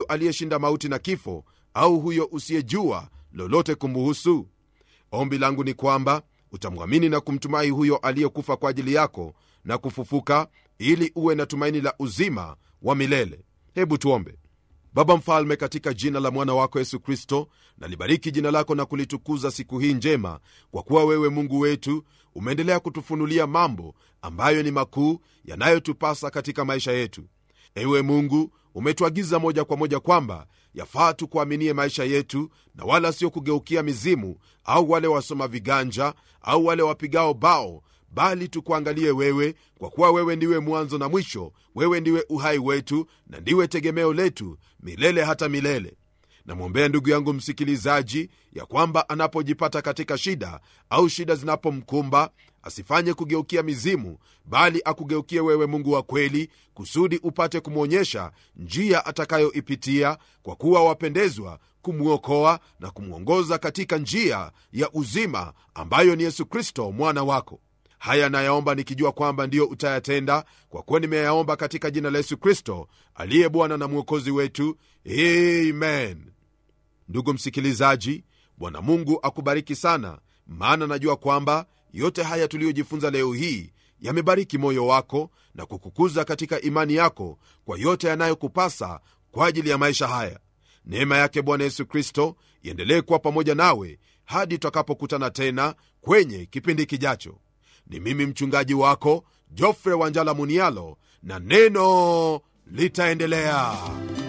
aliyeshinda mauti na kifo au huyo usiyejua lolote kumbuhusu ombi langu ni kwamba utamwamini na kumtumai huyo aliyekufa kwa ajili yako na kufufuka ili uwe na tumaini la uzima wa milele hebu tuombe baba mfalme katika jina la mwana wako yesu kristo nalibariki jina lako na kulitukuza siku hii njema kwa kuwa wewe mungu wetu umeendelea kutufunulia mambo ambayo ni makuu yanayotupasa katika maisha yetu ewe mungu umetuagiza moja kwa moja kwamba yafaa tukuaminie maisha yetu na wala sio kugeukia mizimu au wale wasoma viganja au wale wapigao bao bali tukuangalie wewe kwa kuwa wewe ndiwe mwanzo na mwisho wewe ndiwe uhai wetu na ndiwe tegemeo letu milele hata milele namwombea ndugu yangu msikilizaji ya kwamba anapojipata katika shida au shida zinapomkumba asifanye kugeukia mizimu bali akugeukie wewe mungu wa kweli kusudi upate kumwonyesha njia atakayoipitia kwa kuwa wapendezwa kumwokoa na kumwongoza katika njia ya uzima ambayo ni yesu kristo mwana wako haya nayaomba nikijua kwamba ndiyo utayatenda kwa kuwa nimeyaomba katika jina la yesu kristo aliye bwana na mwokozi wetu amen ndugu msikilizaji bwana mungu akubariki sana maana najua kwamba yote haya tuliyojifunza leo hii yamebariki moyo wako na kukukuza katika imani yako kwa yote yanayokupasa kwa ajili ya maisha haya neema yake bwana yesu kristo iendelee kuwa pamoja nawe hadi tutakapokutana tena kwenye kipindi kijacho ni mimi mchungaji wako jofre wanjala munialo na neno litaendelea